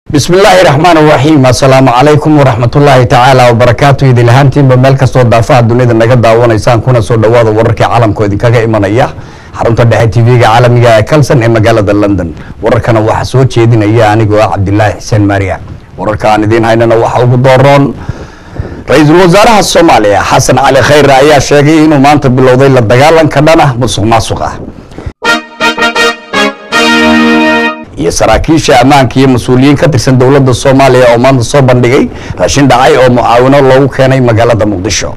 bismi illaahi raxmaan raxiim assalaamu calaykum waraxmatullaahi tacaala wabarakaatu idil ahaantiinba meel kastoo daafaha dunida naga daawanaysaan kuna soo dhawaada wararkii caalamkoo idinkaga imanaya xarunta dhexe tv-ga caalamiga ee kalson ee magaalada london wararkana waxaa soo jeedinaya anigoo ah cabdilaahi xuseen maariya wararka aan idiin haynana waxaa ugu dooroon ra-iisul wasaaraha soomaaliya xasan cali khayre ayaa sheegay inuu maanta bilowday la dagaalanka dhana musuq maasuq ah iyo saraakiisha ammaanka iyo mas-uuliyiin ka tirsan dowladda soomaaliya oo maanta soo bandhigay raashin dhacay oo mucaawino loogu keenay magaalada muqdisho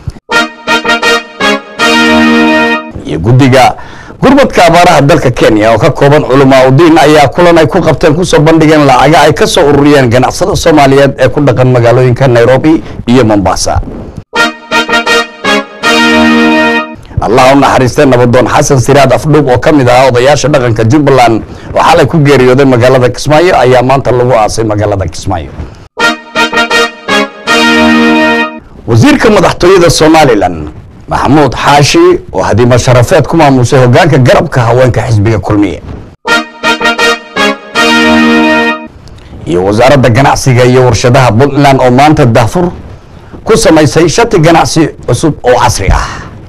iyo guddiga gurmadka abaaraha dalka kenya oo ka kooban culamaa udiin ayaa kulan ay ku qabteen kusoo bandhigeen lacaga ay ka soo ururiyeen ganacsada soomaaliyeed ee ku dhaqan magaalooyinka nairobi iyo mombasa allah u naxariistay nabadoon xasan siraad afdhuub oo ka mid ahaa odayaasha dhaqanka jubbaland oo xalay ku geeriyooday magaalada kismaayo ayaa maanta lagu aasay magaalada kismaayo wasiirka madaxtooyada somalilan maxamuud xaashi oo hadiimo sharafeed ku maamusay hogaanka garabka haweenka xisbiga kulmiye iyo wasaaradda ganacsiga iyo warshadaha puntland oo maanta daafur ku samaysay shati ganacsi cusub oo casri ah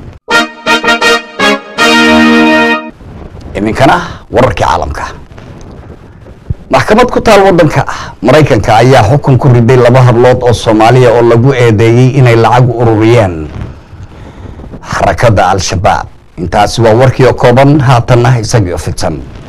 iminkana wararkii caalamka maxkamad ku taal waddanka maraykanka ayaa xukun ku riday laba hadlood oo soomaaliya oo lagu eedeeyey inay lacag ururiyeen xarakadda al-shabaab intaasi waa warkii oo kooban haatanna isagii oo fidsan